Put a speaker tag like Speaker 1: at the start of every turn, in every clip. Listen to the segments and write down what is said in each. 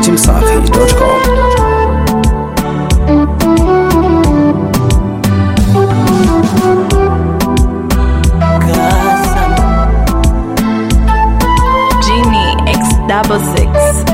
Speaker 1: dachimsafi.com.
Speaker 2: Genie X double six.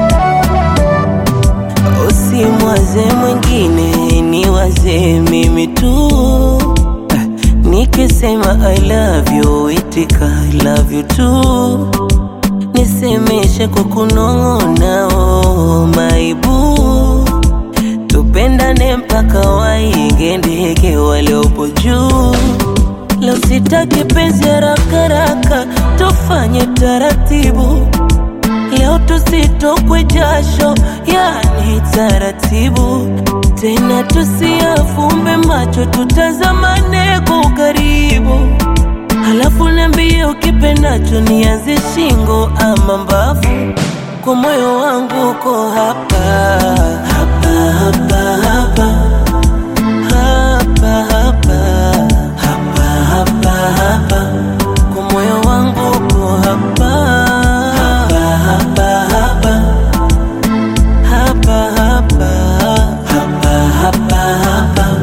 Speaker 3: Usimwaze mwingine, ni waze mimi tu. Eh, Nikisema I love you, itika I love you too. Nisemeshe kwa kunong'ona, oh my boo. Tupendane mpaka waige ndege waliopo juu. Leo sitaki penzi haraka haraka, tufanye taratibu. Leo tusitokwe jasho, yani taratibu. Tena tusiafumbe macho, tutazamane kwa ukaribu. Halafu niambie ukipendacho, nianze shingo ama mbavu. Kwa moyo wangu uko hapa hapa hapa hapa hapa hapa hapa hapa hapa kwa moyo wangu uko hapa hapa hapa hapa hapa hapa hapa hapa hapa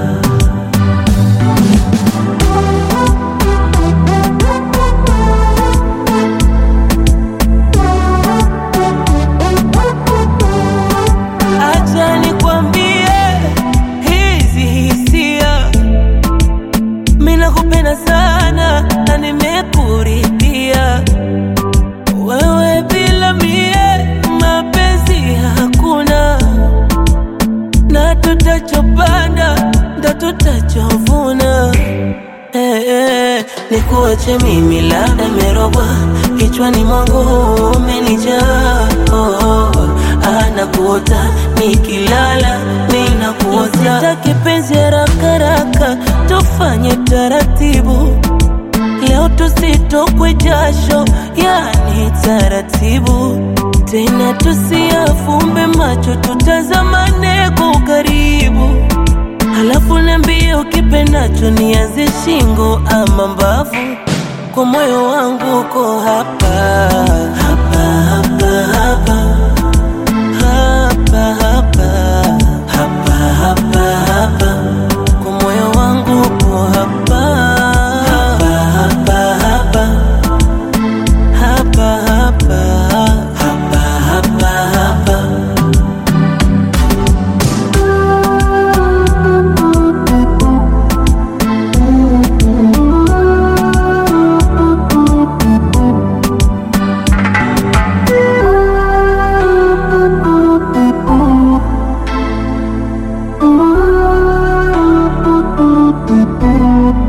Speaker 3: Acha nikwambie hizi hisia, mimi nakupenda sana na nimekuridhia wewe, bila mie mapenzi hakuna, na tutachopanda ndo tutachovuna. Eh, eh, nikuache mimi labda merogwa kichwani mwangu umenijaa oh, oh, anakuota nikilala ninakuota sitaki penzi haraka haraka tufanye taratibu leo tusitokwe jasho yani taratibu tena tusiafumbe macho tutazamane kwa ukaribu Halafu niambie ukipendacho, nianze shingo ama mbavu. Kwa moyo wangu uko hapa hapa hapa hapa hapa hapa hapa hapa hapa. Kwa moyo wangu uko hapa hapa hapa hapa hapa hapa hapa hapa hapa.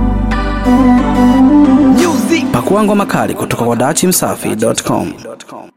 Speaker 1: Pakua ngoma kali kutoka kwa dachimsafi.com.